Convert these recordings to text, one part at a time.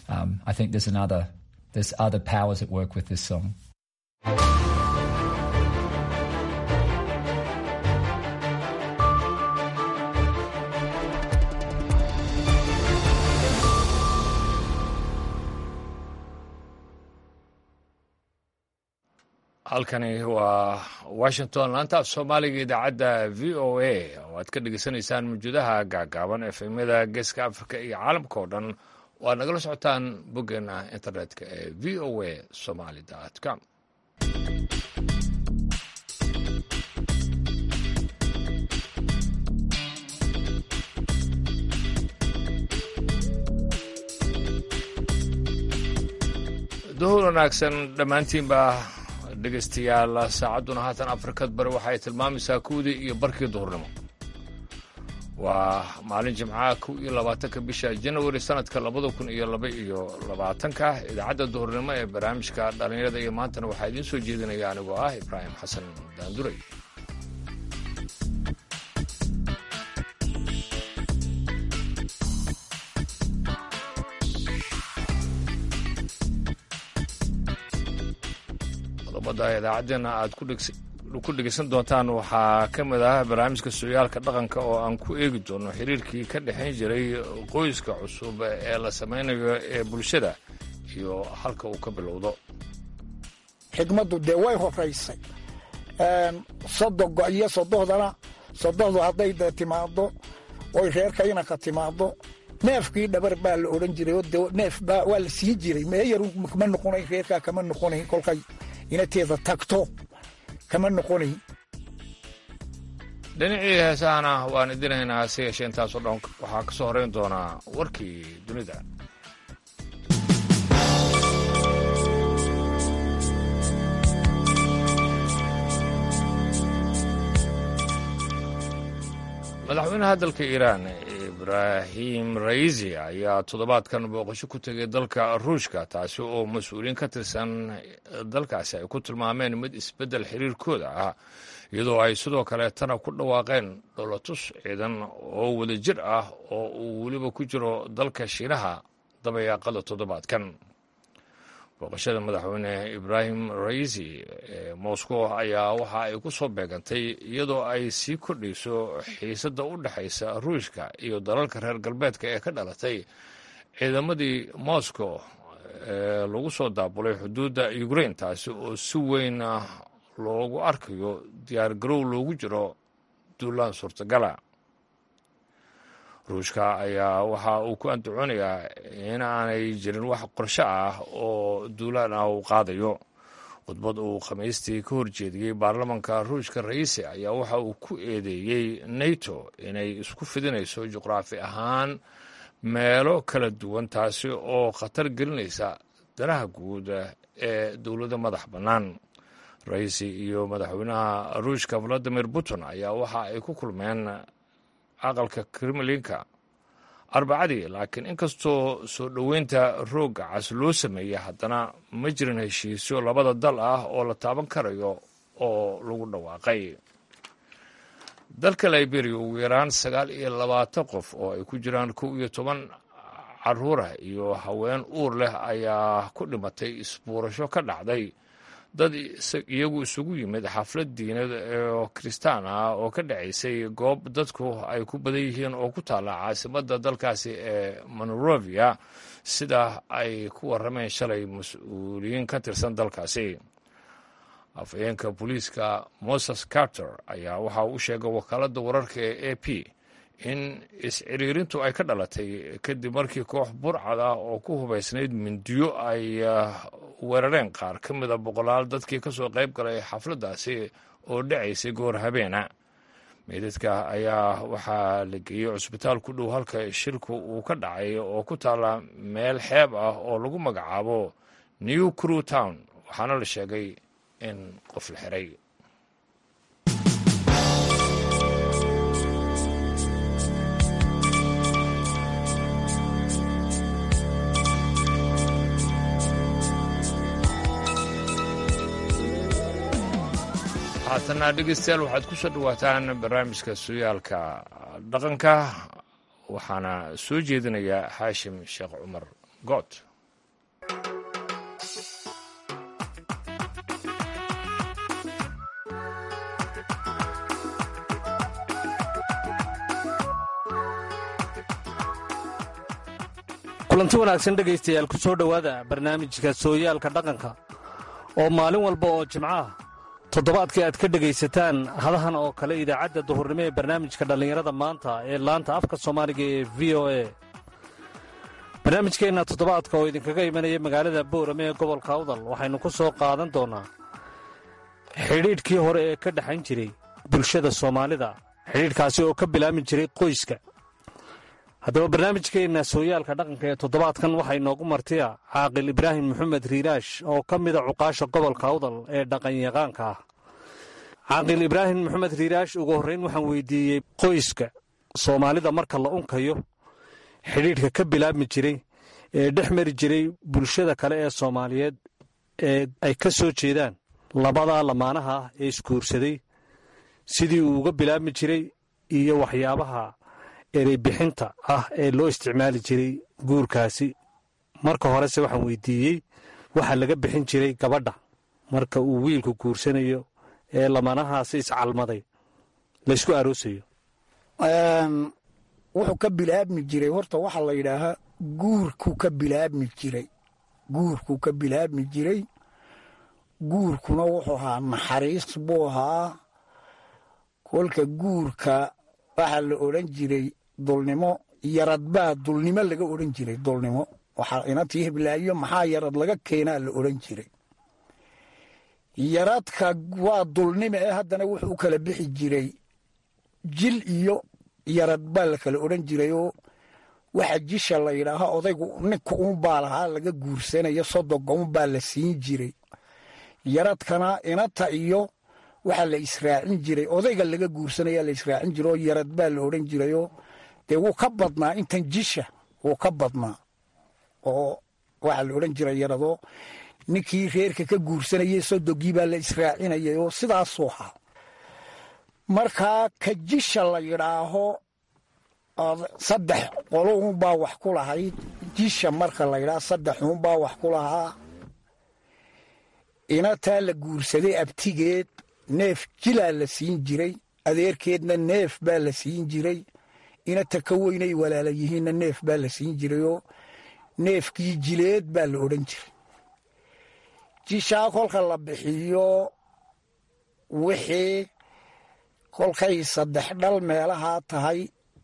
um, I think there's another there's other powers at work with this song. halkani waa washington laanta af soomaaliga idaacadda v o a oo aad ka dhegeysanaysaan mawjuudaha gaagaaban efemyada geeska africa iyo caalamka oo dhan oo aad nagala socotaan boggeena internetka ee v o a somaly com duhur wanaagsan dhammaantiinba dhegaystayaal saacadduna haatan afrikad bari waxa ay tilmaamaysaa kuwdii iyo barkii duhurnimo waa maalin jimcaha kow iyo labaatanka bisha janawari sanadka labada kun iyo laba iyo labaatanka idaacadda duhurnimo ee barnaamijka dhallinyarada iyo maantana waxaa idiin soo jeedinaya anigoo ah ibraahim xasan daanduray qodobada idaacaddeenna aad ku dhegeysan doontaan waxaa ka mid ah barnaamijka sooyaalka dhaqanka oo aan ku eegi doono xiriirkii ka dhexayn jiray qoyska cusub ee la samaynayo ee bulshada iyo halka uu ka bilowdo xigmaddu dee way horaysay sodogo iyo sodohdana sodohdu hadday dee timaaddo oy reerka inanka timaaddo neefkii dhabar baa la odhan jiray oo de neef baa waa la sii jiray meeyar kama noqonayn reerkaa kama noqonayn kolkay inateeda tagto kama noqonayn dhinacii heesahana waan idinaynaa hase yeeshee intaasoo dhan waxaa ka soo horeyn doonaa warkii dunida madaxweynaha dalka iiraan ibraahim raisi ayaa toddobaadkan booqasho ku tegay dalka ruushka taasi oo mas-uuliyiin ka tirsan dalkaasi ay ku tilmaameen mid isbeddel xiriirkooda ah iyadoo ay sidoo kaleetana ku dhawaaqeen dholotus ciidan oo wadajir ah oo uu weliba ku jiro dalka shiinaha dabayaaqada toddobaadkan booqashada madaxweyne ibraahim raisi ee moscow ayaa waxa ay ku soo beegantay iyadoo ay sii kordhayso xiisadda u dhexaysa ruushka iyo dalalka reer galbeedka ee ka dhalatay ciidamadii moscow ee lagu soo daabulay xuduudda ukrain taasi oo si weyn loogu arkayo diyaargarow loogu jiro duulaan suurtagala ruushka ayaa waxa uu ku andacoonayaa in aanay jirin wax qorsho ah oo duulaan ah uu qaadayo khudbad uu khamiistii ka horjeediyey baarlamanka ruushka raisi ayaa waxa uu ku eedeeyey nato inay isku fidinayso juqraafi ahaan meelo kala duwan taasi oo khatar gelinaysa danaha guud ee dowladda madax bannaan raisi iyo madaxweynaha ruushka valadimir putin ayaa waxa ay ku kulmeen aqalka kremlinka arbacadii laakiin inkastoo soo dhoweynta roogga cas loo sameeyey haddana ma jirin heshiisyo labada dal ah oo la taaban karayo oo lagu dhawaaqay dalka liberia ugu yaraan sagaal iyo labaatan qof oo ay ku jiraan kow iyo toban caruurah iyo haween uur leh ayaa ku dhimatay isbuurasho ka dhacday dad iyagu isugu yimid xaflad diinad oo kiristaan ah oo ka dhacaysay goob dadku ay ku badan yihiin oo ku taalla caasimadda dalkaasi ee monorovia sida ay ku warrameen shalay mas-uuliyiin ka tirsan dalkaasi afhayeenka booliiska moses carter ayaa waxa uu u sheegay wakaaladda wararka ee a p in is-ciriirintu ay ka dhalatay kadib markii koox burcad ah oo ku hubaysnayd mindiyo ay weerareen qaar ka mida boqolaal dadkii ka soo qayb galay xafladdaasi oo dhacaysay goor habeena meydadka ayaa waxaa la geeyey cusbitaal ku dhow halka shirku uu ka dhacay oo ku taalla meel xeeb ah oo lagu magacaabo new crew town waxaana la sheegay in qof la xiray haatana dhegeystayaal waxaad ku soo dhowaataan barnaamijka sooyaalka dhaqanka waxaana soo jeedinayaa xaashim sheekh cumar good kulanti wanaagsan dhegaystayaal ku soo dhowaada barnaamijka sooyaalka dhaqanka oo maalin walba oo jimco ah toddobaadkii aad ka dhegaysataan hadahan oo kale idaacadda duhurnimo ee barnaamijka dhallinyarada maanta ee laanta afka soomaaliga ee v o a barnaamijkeenna toddobaadka oo idinkaga imanaya magaalada boorame ee gobolka awdal waxaynu ku soo qaadan doonnaa xidhiidhkii hore ee ka dhexayn jiray bulshada soomaalida xidhiidhkaasi oo ka bilaabmi jiray qoyska haddaba barnaamijkeenna sooyaalka dhaqanka ee toddobaadkan waxaa inoogu martiya caaqil ibraahim maxamed riiraash oo ka mida cuqaasha gobolka awdal ee dhaqanyaqaanka ah caaqil ibraahim maxamed riiraash ugu horrayn waxaan weydiiyey qoyska soomaalida marka la unkayo xidhiidhka ka bilaabmi jiray ee dhex mari jiray bulshada kale ee soomaaliyeed ee ay ka soo jeedaan labadaa lamaanaha ah ee isguursaday sidii uu uga bilaabmi jiray iyo waxyaabaha ereybixinta ah ee loo isticmaali jiray guurkaasi marka horese waxaan weydiiyey waxaa laga bixin jiray gabadha marka uu wiilku guursanayo ee lamanahaasi iscalmaday laysku aroosayo wuxuu ka bilaabmi jiray horta waxaa la yidhaahaa guurkuu ka bilaabmi jiray guurkuu ka bilaabmi jiray guurkuna wuxuu ahaa naxariis buu ahaa kolka guurka waxaa la odhan jiray dulnimo yarad baa dulnimo laga odhan jiray dulnimo waxaa inantii heblaayo maxaa yarad laga keenaa la odhan jiray yaradka waa dulnimo ee haddana wuxuu u kala bixi jiray jil iyo yarad baa la kala odhan jirayoo waxa jisha la yidhaaha odaygu ninka uunbaa lahaa laga guursanayo sodoga unbaa la siin jiray yaradkana inanta iyo waxaa la israacin jiray odayga laga guursanaya la israacin jira oo yarad baa la odhan jirayoo dee wuu ka badnaa intan jisha wuu ka badnaa oo waxaa la odhan jiray yaradoo ninkii reerka ka guursanayay sodogii baa la israacinayay oo sidaasuu ahaa markaa ka jisha la yidhaaho saddex qolo uunbaa wax ku lahayd jisha marka la yidhaaho saddex uunbaa wax ku lahaa inataa la guursaday abtigeed neef jilaa la siin jiray adeerkeedna neef baa la siin jiray inata ka weynay walaala yihiinna neef baa la siin jirayoo neefkii jileed baa la odhan jiray jishaa kolka la bixiyo wixii kolkay saddex dhal meelahaa tahay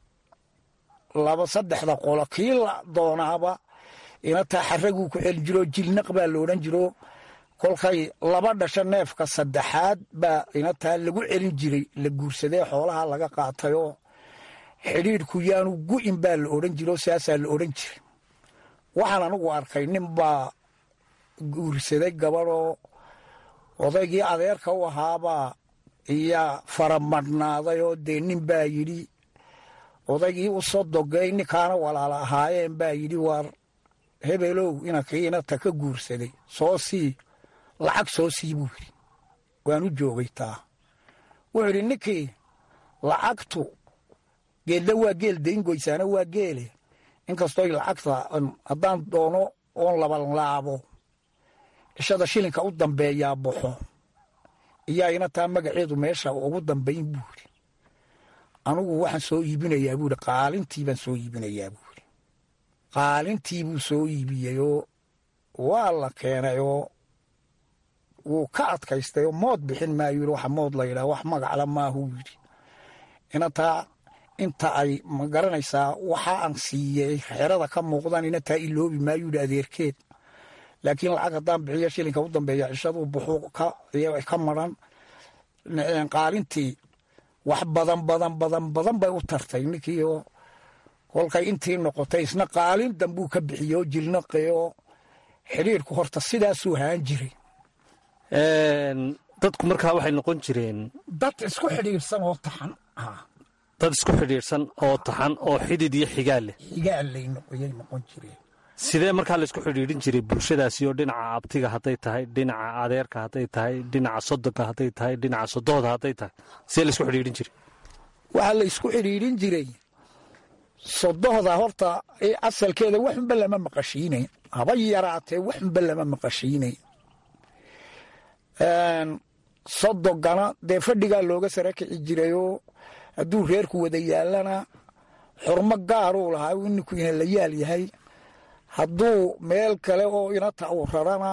laba saddexda qolo kii la doonaaba inataa xaraguu ku celin jiroo jilnaq baa la odhan jiro kolkay laba dhasho neefka saddexaad baa inataa lagu celin jiray la guursadee xoolaha laga qaatayoo xidhiidhku yaanu gu'in baa la odhan jiro saasaa la odhan jiray waxaan anigu arkay nin baa guursaday gabadhoo odaygii adeerka u ahaabaa iyaa faramadhnaaday oo dee nin baa yidhi odaygii u sodogay ninkaana walaala ahaayeen baa yidhi waar hebelow inankii inata ka guursaday soo sii lacag soo sii buu yidhi waan u joogay taa wuxuu yidhi ninkii lacagtu geedla waa geel dayngoysaana waa geele inkastooy lacagta haddaan doono oon labanlaabo cishada shilinka u dambeeyaa baxo iyaa inataa magaceedu meesha ugu dambayn buu yidhi anugu waxaan soo iibinayaa buu yidhi qaalintii baan soo iibinayaa buu yidhi qaalintii buu soo iibiyeyoo waa la keenayoo wuu ka adkaystayoo mood bixin maayu yidhi waxa mood la yidhaha wax magacla maahuu yidhi inataa inta ay ma garanaysaa waxa aan siiyey xerada ka muuqdaan inataa iloobi maayu yidhi adeerkeed laakiin lacag haddaan bixiyo shilinka u dambeeya cishaduu buxuu ka maran qaalintii wax badan badan badan badan bay u tartay ninkii oo kolkay intii noqotay isna qaalin dambuu ka bixiyey oo jilnaqeoo xidhiirku horta sidaasuu haan jiray dadku markaa waxay noqon jireen dad isku xidhiirsan oo taxan dad isku xidhiidhsan oo taxan oo xidid iyo xigaal leh xigaalay noqoyay noqon jireen sidee markaa laysku xidhiidhin jiray bulshadaasi oo dhinaca abtiga hadday tahay dhinaca adeerka hadday tahay dhinaca sodonka hadday tahay dhinaca sodooda hadday tahay sidee laysku xidhiidhin jiray waxaa la isku xidhiidhin jiray sodohda horta asalkeeda waxunba lama maqashiinay haba yaraatee waxunba lama maqashiinay sodogana dee fadhigaa looga sara kici jirayoo hadduu reerku wada yaallana xurmo gaaruu lahaa ninku ina la yaal yahay hadduu meel kale oo inata uu rarana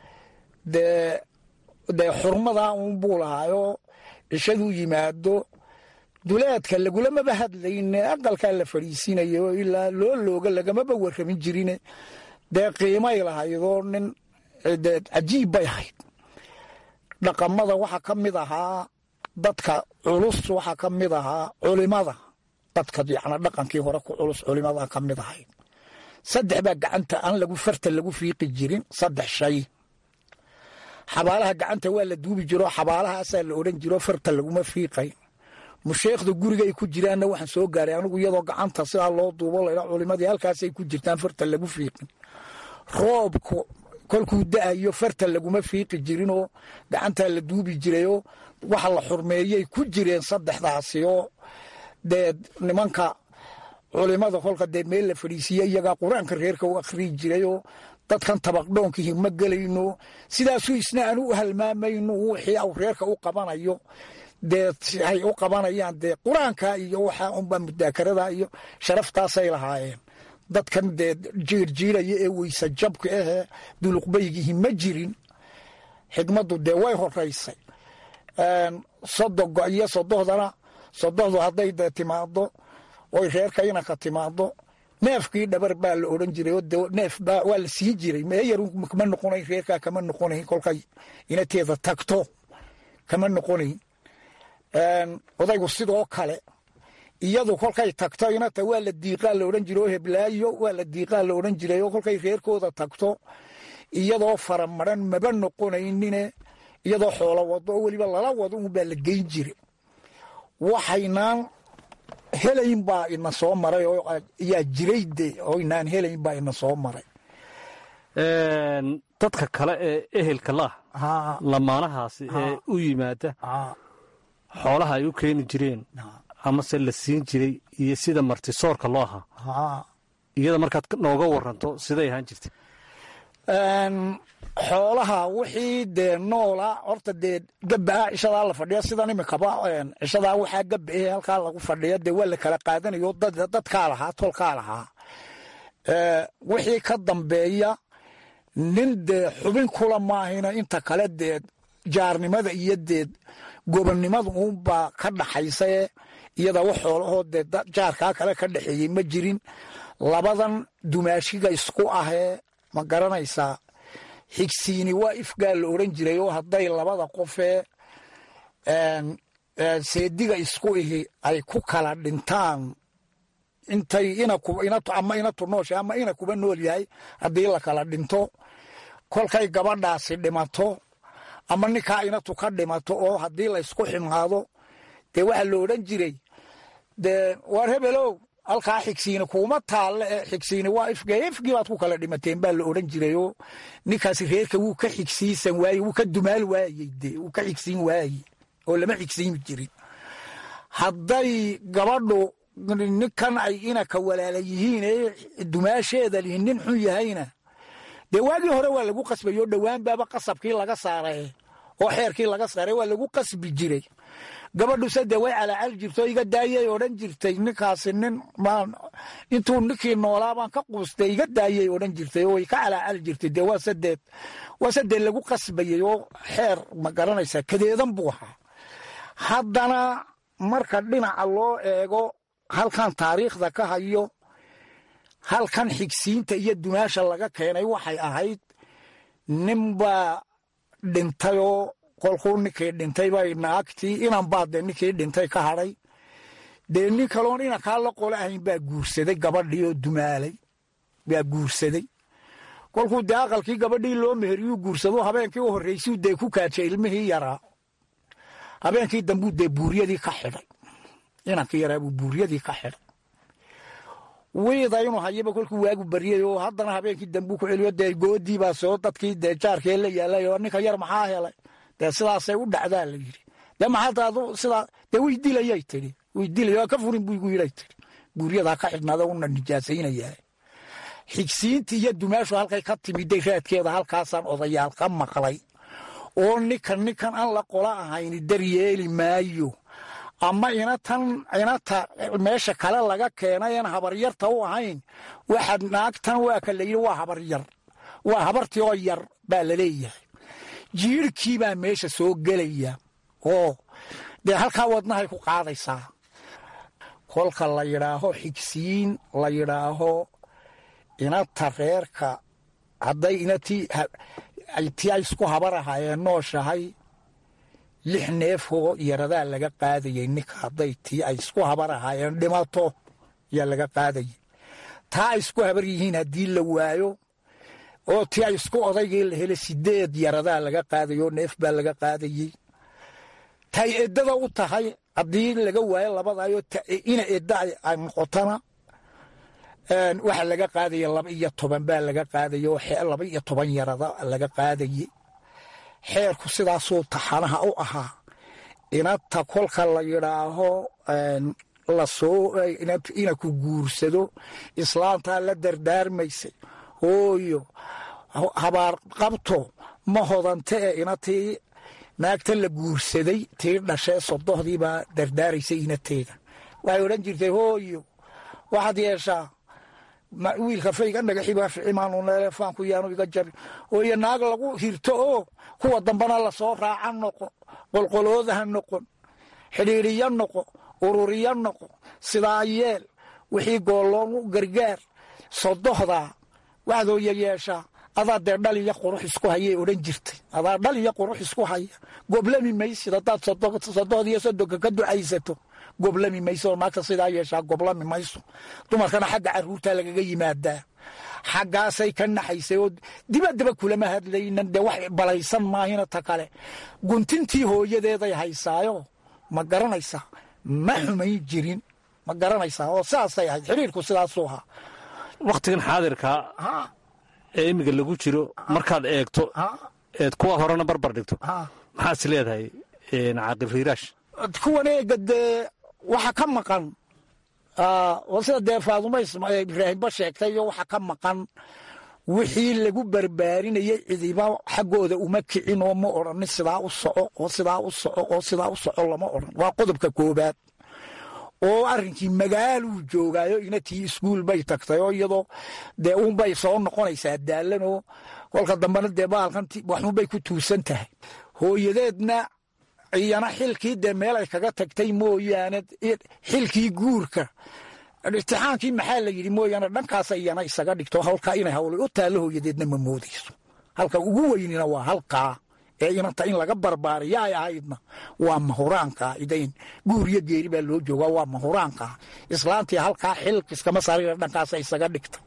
dee dee xurmadaa uunbuu lahaayoo cishaduu yimaado duleedka lagulamaba hadlayne aqalkaa la fadhiisinayo ilaa loo looga lagamaba warramin jirine dee qiimay lahaydoo nin dee cajiib bay ahayd dhaqamada waxaa ka mid ahaa dadka culus waxaa ka mid ahaa culimada dadka yacnaa dhaqankii hore ku culus culimadaa ka mid ahayd saddex baa gacanta aan lagu farta lagu fiiqi jirin saddex shay xabaalaha gacanta waa la duubi jiroo xabaalahaasaa la odhan jiroo farta laguma fiiqay musheekhda guriga ay ku jiraanna waxaan soo gaaray anigu iyadoo gacanta sidaa loo duubo laydha culimadii halkaasay ku jirtaan farta lagu fiiqin roobku kolkuu da'ayo farta laguma fiiqi jirinoo gacantaa la duubi jirayoo waxa la xurmeeyay ku jireen saddexdaasi oo dee nimanka culimada kolka dee meel la fadhiisiiye iyagaa qur-aanka reerka u akhriyi jirayoo dadkan tabaqdhoonkii ma gelayno sidaasuu isna aan u halmaamayno wixii au reerka u qabanayo dee ay u qabanayaan dee qur-aanka iyo waxa unbaa mudaakarada iyo sharaftaasay lahaayeen dadkan dee jiirjiiraya ee weysa jabka ahee duluqbaygihi ma jirin xigmaddu dee way horaysay sodogo iyo sodohdana sodohdu hadday dee timaado oy reerka inanka timaado neefkii dhabar baa la odhan jiray oo de neef baa waa la sii jiray meeyar kama noqonayn reerkaa kama noqonayn kolkay inateeda tagto kama noqonayn odaygu sidoo kale iyadu kolkay tagto inata waa la diiqaa la odhan jiray oo heblaayo waa la diiqaa la odhan jiray oo kolkay reerkooda tagto iyadoo faramaran maba noqonaynine iyadoo xoolo wado oo weliba lala wado unbaa la geyn jira waxaynaan helayn baa ina soo maray oo yaa jiray de oo inaan helayn baa ina soo maray dadka kale ee ehelka laah lamaanahaasi ee u yimaada xoolaha ay u keeni jireen amase la siin jiray iyo sida martisoorka loo ahaa iyada markaad nooga waranto siday ahaan jirta xoolaha wixii dee noola horta dee gabaa cishadaa la fadhiya sidan imikaba cishadaa waxaa gaba eh halkaa lagu fadhiya dee waa la kala qaadanayo dadkaa lahaa tolkaa lahaa wixii ka dambeeya nin dee xubin kula maahina inta kale dee jaarnimada iyo dee gobonnimada uunbaa ka dhaxaysae iyada wax xoolahoo dee jaarkaa kale ka dhexeeyey ma jirin labadan dumaashiga isku ahee ma garanaysaa xigsiini waa ifgaa la odhan jiray oo hadday labada qofee seediga isku ihi ay ku kala dhintaan intay ama inatu noosha ama ina kuba nool yahay haddii la kala dhinto kolkay gabadhaasi dhimato ama ninkaa inatu ka dhimato oo haddii laysku ximaado dee waxaa la odhan jiray dee waar hebelow halkaa xigsiini kuuma taalle e xigsiini waa ifge ifgii baad ku kala dhimateen baa la odhan jirayoo ninkaasi reerka wuu ka xigsiisan waaye wuu ka dumaal waayey de wuu ka xigsiin waaye oo lama xigsiimi jirin hadday gabadhu ninkan ay inaka walaala yihiin ee dumaasheeda lihin nin xun yahayna dee waagii hore waa lagu qasbay oo dhowaan baaba qasabkii laga saaray oo xeerkii laga saaray waa lagu qasbi jiray gabadhuse dee way calaacal jirto iga daayay odhan jirtay ninkaasi nin intuu ninkii noolaa baan ka quustay iga daayay odhan jirtay oo way ka calaacal jirtay dee waa sadeed waa sadee lagu qasbayey oo xeer ma garanaysaa kadeedan buu ahaa haddana marka dhinaca loo eego halkan taariikhda ka hayo halkan xigsiinta iyo dumaasha laga keenay waxay ahayd ninbaa dhintayoo kolkuu ninkii dhintay bay naagtii inan baa dee ninkii dhintay ka hadhay dee nin kaloon inankaa la qolo ahayn baa guursaday gabadhii oo dumaalay baa guursaday kolkuu dee aqalkii gabadhii loo meheriyuu guursado habeenkii u horraysuu dee ku kaajay ilmihii yaraa habeenkii dambuu dee buuryadii ka xidhay inankii yaraa buu buuryadii ka xidhay wiida inuu hayaba kolkuu waagu baryay oo haddana habeenkii dambuu ku celiyo dee goodii baa soo dadkii dee jaarkee la yaalay oo ninka yar maxaa helay dee sidaasay u dhacdaa la yidhi dee maxaadaadu sidaa dee way dilayay tidhi way dilay waa ka furin buu igu yidhay tidhi buuryadaa ka xidhnaada una nijaasaynayaa xigsiintii iyo dumaashu halkay ka timiday raadkeeda halkaasaan odayaal ka maqlay oo ninkan ninkan aan la qola ahayni daryeeli maayo ama inatan inata meesha kale laga keenay aan habaryarta u ahayn waxaad naagtan waa ka layidhi waa habaryar waa habartii oo yar baa laleeyahay jiirhkii baa meesha soo gelaya oo dee halkaa wadnahay ku qaadaysaa kolka la yidhaaho xigsiin la yidhaaho inata reerka hadday inatii tii ay isku habar ahaayeen nooshahay lix neefoo yaradaa laga qaadayay ninka hadday tii ay isku habar ahaayeen dhimato yaa laga qaadayay taa ay isku habar yihiin haddii la waayo oo tii ay isku odaygii la helay sideed yaradaa laga qaadayay oo neef baa laga qaadayey tay eddada u tahay haddii laga waayo labadaayoo ina edda ay noqotona waxaa laga qaadaya laba iyo toban baa laga qaadaya oo laba iyo toban yarada laga qaadayey xeerku sidaasuu taxanaha u ahaa inata kolka la yidhaaho lasoo ina ku guursado islaantaa la dardaarmaysay hooyo habaar qabto ma hodante ee inatii naagta la guursaday tii dhashee sodohdii baa dardaaraysay inateeda waxay odhan jirtay hooyo waxaad yeeshaa wiilka fayga dhagaxiibaa ficimaanuneleefaanku yaanu iga jabin hooyo naag lagu hirto oo kuwa dambana lasoo raaca noqo qolqolooda ha noqon xidhiidhiyo noqo ururiyo noqo sidaa yeel wixii goolloonu gargaar sodohdaa waxaad hooyo yeeshaa adaa dee dhal iyo qurux isku hayay odhan jirtay adaa dhal iyo qurux isku haya goblami maysid haddaad sodohdiiyo sodonka ka ducaysato goblami mayso oo naagta sidaa yeeshaa goblami mayso dumarkana xagga caruurtaa lagaga yimaadaa xaggaasay ka naxaysay oo dibadaba kulama hadlaynan dee wax balaysan maahina ta kale guntintii hooyadeeday haysaayo ma garanaysaa ma xumayn jirin ma garanaysaa oo sidaasay ahayd xidhiirku sidaasuu ahaa wakhtigan xaadirkaa ee imiga lagu jiro markaad eegto eed kuwa horena barbar dhigto maxaad is leedahay caaqil riiraash kuwan eega dee waxa ka maqan oo sida dee faadumo ibraahimba sheegtay iyo waxa ka maqan wixii lagu barbaarinayay cidiba xaggooda uma kicin oo ma odhanin sidaa u soco oo sidaa u soco oo sidaa u soco lama odhan waa qodobka koobaad oo arrinkii magaaluu joogaayo inatii iskuul bay tagtay oo iyadoo dee uunbay soo noqonaysaa daalanoo kolka dambena dee baalkanti waxuunbay ku tuusan tahay hooyadeedna iyana xilkii dee meel ay kaga tagtay mooyaane xilkii guurka imtixaankii maxaa la yidhi mooyaane dhankaasa iyana isaga dhigto halkaa inay hawlay u taallo hooyadeedna ma moodayso halka ugu weynina waa halkaa ee inanta in laga barbaariya ay ahaydna waa mahuraanka idayn guur iyo geeri baa loo joogaa waa mahuraanka islaantii halkaa xilkiskama saarina dhankaasa isaga dhigtay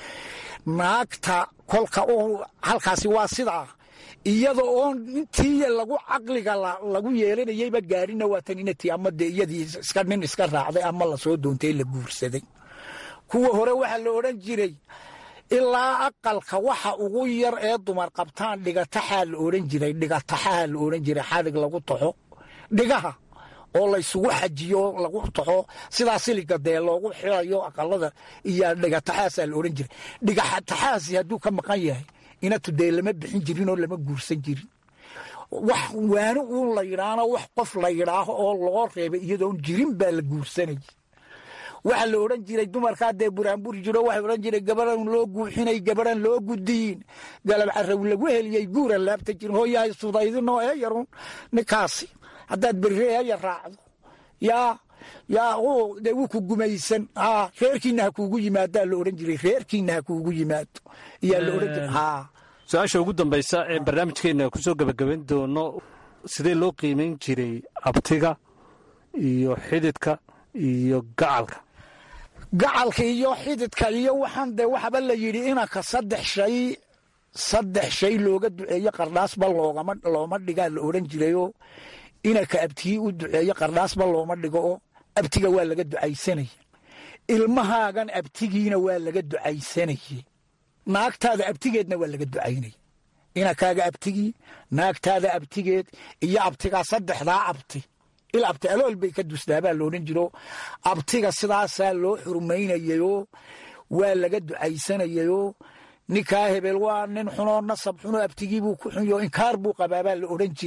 naagta kolka halkaasi waa sidaa iyada oo intii lagu caqliga lagu yeelanayeyba gaarina waatan inatii ama dee iyadii iska nin iska raacday ama lasoo doontay la guursaday kuwa hore waxaa la odhan jiray ilaa aqalka waxa ugu yar ee dumar qabtaan dhigataxaa la odhan jiray dhigataxaha la odhan jiray xadig lagu taxo dhigaha oo laysugu xajiyo lagu taxo sidaa siliga dee loogu xirayo aqalada iyo dhigataxaasaa la odhan jiray dhigataxaasi hadduu ka maqan yahay inatu dee lama bixin jirin oo lama guursan jirin wax waani uun la yidhaahno wax qof la yidhaaho oo loo reebay iyadoon jirin baa la guursanayay waxaa la odhan jiray dumarkaa dee buraanburi jiro waxay odhan jiray gabaran loo guuxinay gabaran loo gudiyin galab caraw lagu heliyey guuran laabta jirin hooyahay sudaydinoo ee yarun ninkaasi haddaad berre eeya raacdo yaa yaa dee wuu ku gumaysan reerkiina ha kuugu yimaadaa la odhan jiray reerkiina ha kuugu yimaado iyaa la odhan jiray haa su-aasha ugu dambaysa ee barnaamijkeenna ku soo gebagabayn doono sidee loo qiimayn jiray abtiga iyo xididka iyo gacalka gacalka iyo xididka iyo waxaan dee waxaba la yidhi inanka saddex shay saddex shay looga duceeyo qardhaasba loogama looma dhigaa la odhan jirayoo inanka abtigii u duceeyo qardhaasba looma dhigo oo abtiga waa laga ducaysanaya ilmahaagan abtigiina waa laga ducaysanayey naagtaada abtigeedna waa laga ducaynaya inankaaga abtigii naagtaada abtigeed iyo abtigaa saddexdaa abti il abti alool bay ka dusdaabaa loodhan jiro abtiga sidaasaa loo xurmaynayayoo waa laga ducaysanayayoo ninkaa hebel waa nin xunoo nasab xunoo abtigiibuu ku xunyo inkaar buu qabaabaa la odhan jiray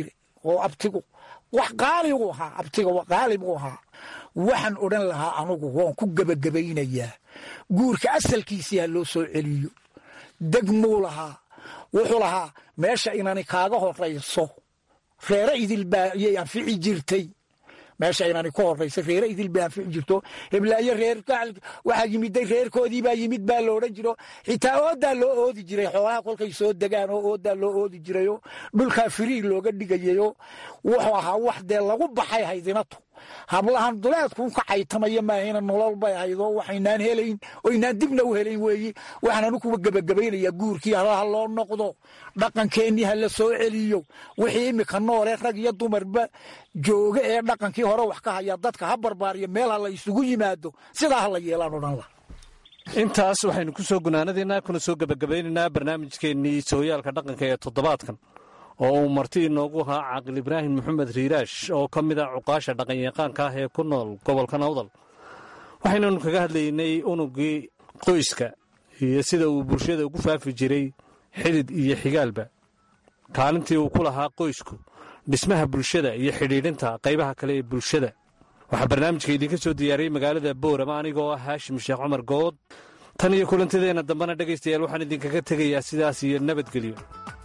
oo abtigu wax qaaligu ahaa abtiga qaali buu ahaa waxaan odhan lahaa anugu waan ku gebagabaynayaa guurka asalkiisii ha loo soo celiyo degmuu lahaa wuxuu lahaa meesha inani kaaga horayso reere idil baa yay anfici jirtay meesha inani ku horaysa reere idil bay anfici jirto heblaayo reer waxaa yimiday reerkoodii baa yimid baa lo odhan jiro xitaa oodaa loo oodi jiray xoolaha kolkay soo degaan oo oodaa loo oodi jirayo dhulkaa firiig looga dhigayayo wuxuu ahaa wax dee lagu baxay haydinatu hablahan duleedkuu ka caytamaya maahayna nolol bay ahaydoo waxaynaan helayn oynaan dibna u helayn weeye waxaananu kuwa gebagabaynayaa guurkii halaha loo noqdo dhaqankeennii ha la soo celiyo wixii immika noole rag iyo dumarba jooga ee dhaqankii hore wax ka haya dadka ha barbaariyo meel ha la isugu yimaado sidaa ha la yeelaan odhan lah intaas waxaynu ku soo gunaanadaynaa kuna soo gebagabaynaynaa barnaamijkeennii sooyaalka dhaqanka ee toddobaadkan oo uu marti inoogu ahaa caaqil ibraahim maxamed riiraash oo ka mid ah cuqaasha dhaqanyaqaanka ah ee ku nool gobolka nawdal waxaynanu kaga hadlaynay unugii qoyska iyo sida uu bulshada ugu faafi jiray xidid iyo xigaalba kaalintii uu ku lahaa qoysku dhismaha bulshada iyo xidhiidhinta qaybaha kale ee bulshada waxaa barnaamijka idinka soo diyaariyey magaalada boorama anigoo ah haashim sheekh cumar good tan iyo kulantideenna dambena dhegaystayaal waxaan idinkaga tegayaa sidaas iyo nabadgelyo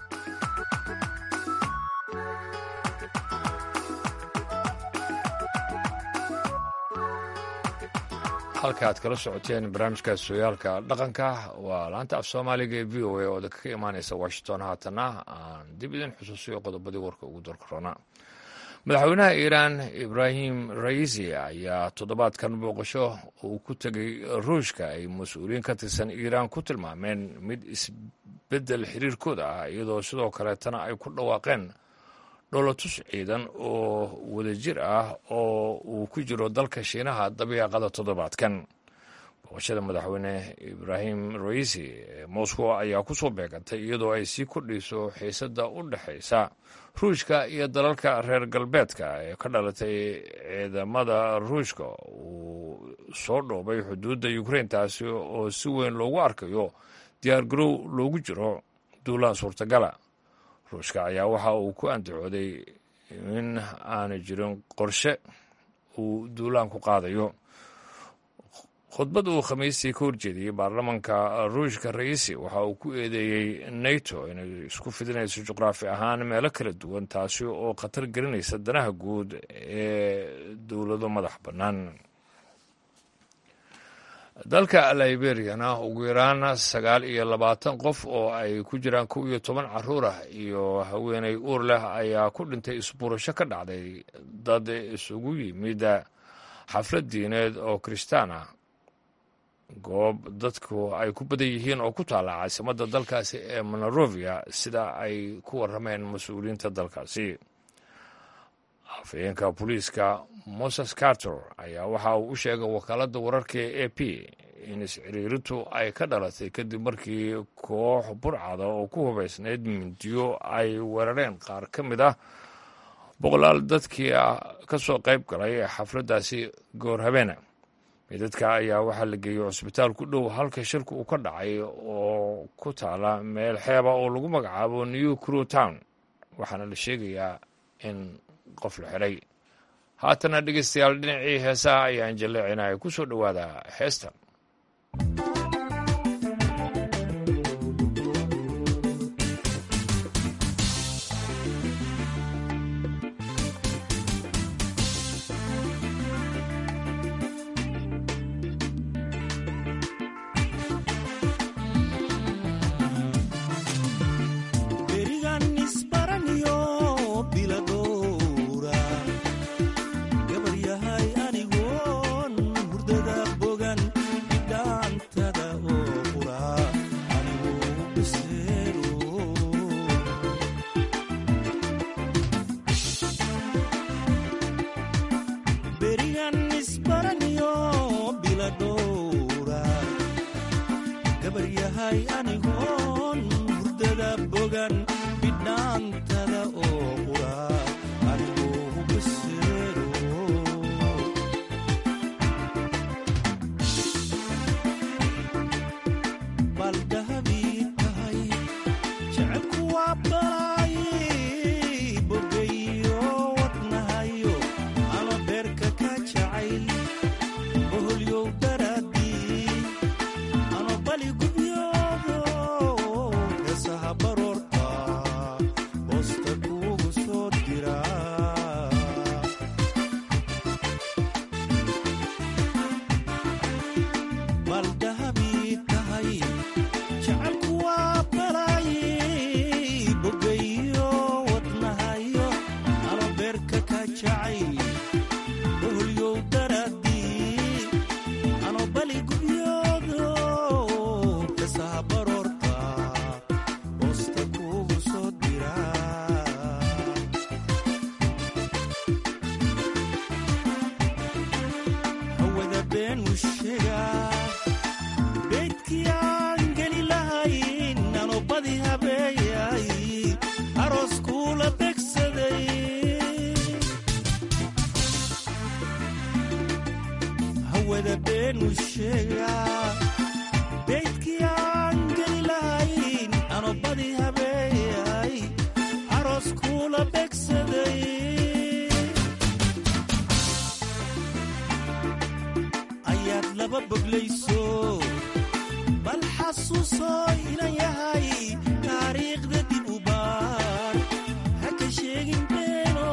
halka aad kala socoteen barnaamijkaas sooyaalka dhaqanka waa laanta af soomaaliga ee v o a oo dadka ka imaanaysa washington haatanna aan dib idin xusuusiyo qodobadii warka ugu dorkarona madaxweynaha iiraan ibraahim raisi ayaa toddobaadkan booqasho uu ku tegay ruushka ay mas-uuliyiin ka tirsan iiraan ku tilmaameen mid isbeddel xiriirkooda ah iyadoo sidoo kaleetana ay ku dhawaaqeen dholotus ciidan oo wadajir ah oo uu ku jiro dalka shiinaha dabiiqada toddobaadkan booqashada madaxweyne ibraahim raisi ee moscow ayaa ku soo beegantay iyadoo ay sii kordhayso xiisadda u dhexaysa ruushka iyo dalalka reer galbeedka ee ka dhalatay ciidamada ruushka uu soo dhoobay xuduudda ukrain taasi oo si weyn loogu arkayo diyaargarow loogu jiro duulaha suurtagala ruushka ayaa waxa uu ku andacooday in aanu jirin qorshe uu duulaan ku qaadayo khudbad uu khamiistii ka horjeediyey baarlamanka ruushka raisi waxa uu ku eedeeyey nato inay isku fidinayso juqraafi ahaan meelo kala duwan taasi oo khatar gelinaysa danaha guud ee dowlado madax bannaan dalka liberiyana ugu yaraan sagaal iyo labaatan qof oo ay ku jiraan kow iyo toban caruur ah iyo haweeney uur leh ayaa ku dhintay isbuurasho ka dhacday dad isugu yimid xaflad diineed oo kiristaan ah goob dadku ay ku badan yihiin oo ku taalla caasimadda dalkaasi ee monarovia sida ay ku warrameen mas-uuliyiinta dalkaasi afhayeenka booliiska moses carter ayaa waxa uu u sheegay wakaaladda wararka ee a p in isciriirintu ay ka dhalatay kadib markii koox burcada oo ku hubaysnayd mindiyo ay weerareen qaar ka mid ah boqolaal dadkii ka soo qayb galay xafladdaasi goor habeena midadka ayaa waxaa la geeyey cusbitaal ku dhow halka shirku uu ka dhacay oo ku taala meel xeeba oo lagu magacaabo new crew town waxaana la sheegayaa in qof la xiray haatana dhegeystayaal dhinacii heesaha ayaan jalleecinaya ku soo dhowaada heestan gabaryahay anigoon hurdada bogan habeeyay aroos kuula begsaday hawada beenu sheegaa beydkii aan geli lahayn anobadii habeeyay aroos kuula begsaday ayaad laba boglayso bal xasuusoo inan yahay taariikhda dib u baar ha ka sheegin beeno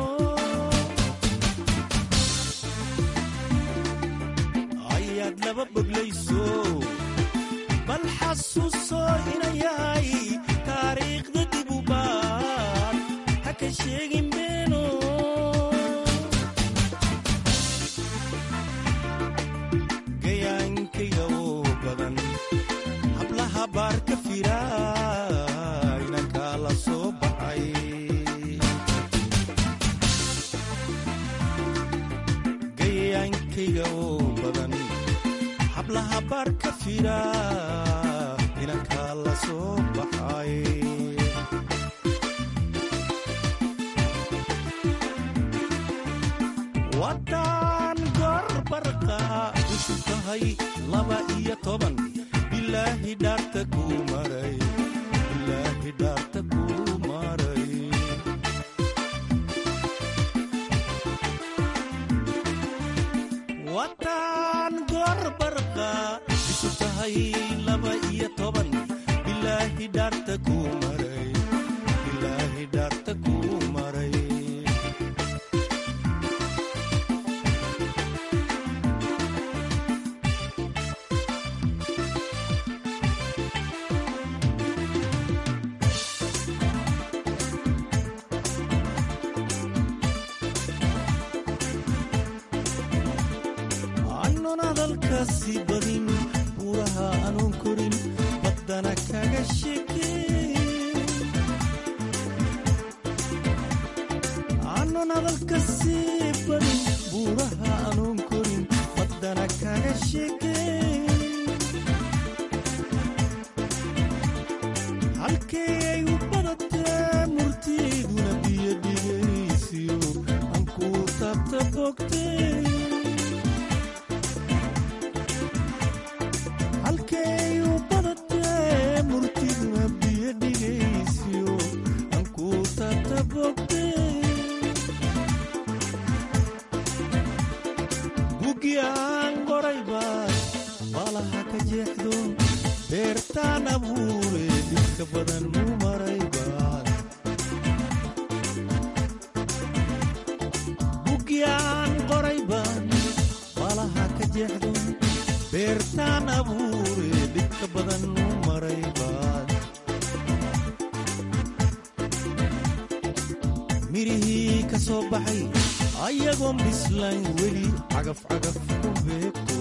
ayaad laba boglayso bal xasuusoo inan yahay taariikhda dib u baar ha ka sheegin beeno gayaankayga oo badan hablaha baar ka fira inankaa la soo baxay gayaankayga oo badan hablaha baar ka fira inankaa la soo baxay waddaan gorbarqa ishu tahay laba iyo toban bilaahi dhaarta kuu maray bilaahi dhaarta kuu maray waddaan gorbarqa ishu tahay laba iyo toban bilaahi dhaarta kuu maray bilaahi dhaarta kuu maray aanun hadalkaasi badin buuraha aanun korin baddana kaga sheekeen aanun hadalkaasi badin buuraha aanun korin baddana kaga sheekeen halkee ay u badatee murtiiduna biyo dhigaysiyo aan kuu taabta bogtee halkay u badatee murtiduna biyo dhigaysiyo aan kuu taabta bogtee bugi aan qoray baad baalaha ka jeexdo beertaan abuure dhibka badan u maray baad bugi aan qoray baad baalaha ka jeexdo beertaan abuure dhibka badan u maray baad mirihii ka soo baxay ayagoon bislayn weli cagaf cagaf ku beegto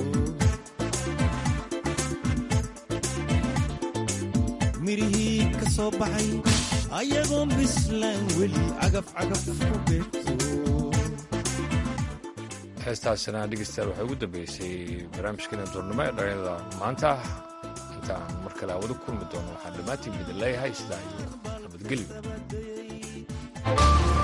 mirihii ka soo baxay ayagoon bislayn weli cagaf cagaf ku beegto heestaasina dhegeystayaal waxay ugu dambeysay barnaamijkeena duurnimo ee dhalinyarada maanta intaan mar kale awada kulmi doono waxaan dhammaantiin idin leeyahay sidaa iyo nabadgelyo